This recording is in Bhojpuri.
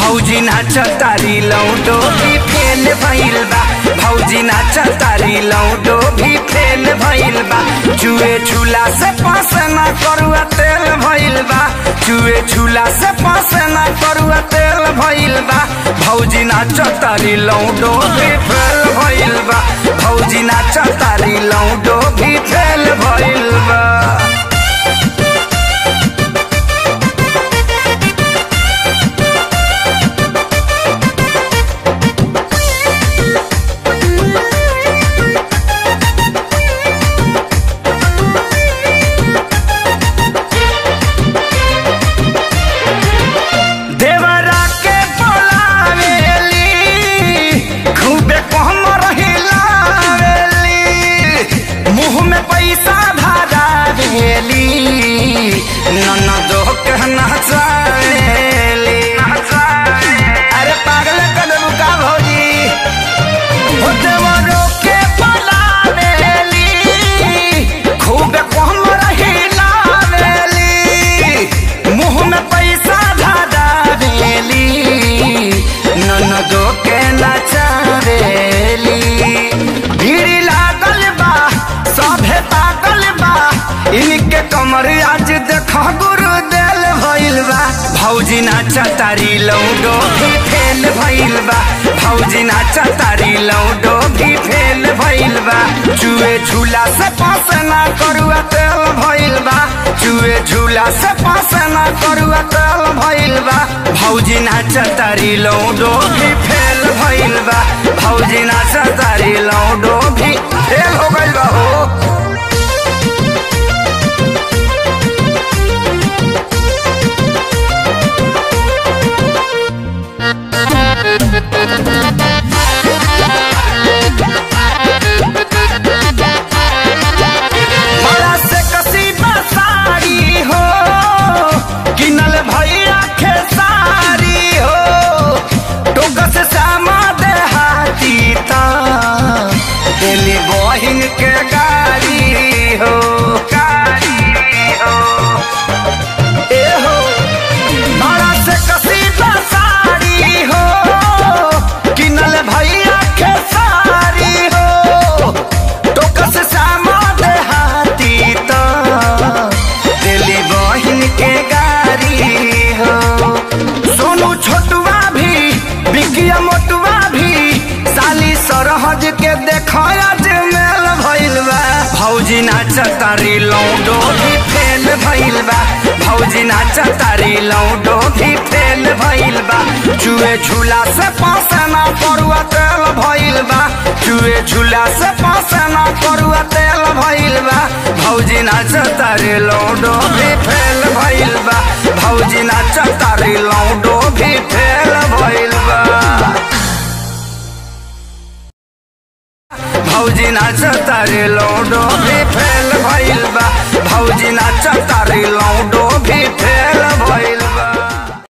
भौजी नाच तारी लौडो भी फेल भइल बा भौजी नाच तारी लौडो भी फेल भइल बा चुए छुला से पास ना करुआ तेल भइल बा चुए छुला से पास ना करुआ तेल भइल बा भौजी नाच तारी लौडो भी फेल भइल बा भौजी नाच तारी लौडो भी फेल भइल बा देवरा के बोलावेली खूबे कहमर हिलावेली मुंह में पैसा धरावेली ननदो के नचावेली अरे पागल कदम का भौजी हो देवरो के बोलावेली खूबे कहमर हिलावेली मुंह में पैसा धरावेली ननदो के नचावेली भीड़ लागल बा सभे पागल बा इनके कमर आज देख गुरु देल भइल बा भौजी नाचा तारी लौडो भी फेल भइल बा भौजी नाचा तारी लौडो भी फेल भइल बा चुए झूला से पास ना करुआ तेल भइल बा चुए झूला से पास ना करुआ तेल भइल बा भौजी नाचा तारी लौडो भी फेल भइल बा भौजी नाचा तारी लौडो भी फेल हो गइल बा हो बड़ा से कसीदा साड़ी हो किनल भैया खेसारी हो टोक से सामा देहाती ता दिल्ली बहिन के गाड़ी हो गाड़ी हो ए हो बड़ा से कसीदा साड़ी हो किनल भैया खेसारी हो टोक से सामा देहाती तो दिल्ली बहिन के गाड़ी हो सोनू छोटुआ भी बिकिया मोटुआ भी साली सरहज के देख आज मेल भइल बा भौजी नाच तारी लौडो भी फेल भइल बा भौजी नाच तारी लौडो भी फेल भइल बा चुए झूला से पास ना पड़ुआ तेल भइल बा चुए झूला से पास ना पड़ुआ तेल भइल बा भौजी नाच तारी लौडो भी फेल भइल बा भौजी नाच तारी लौडो भी फेल भइल बा भौजी नाच तारे लौडो भी फेल भइल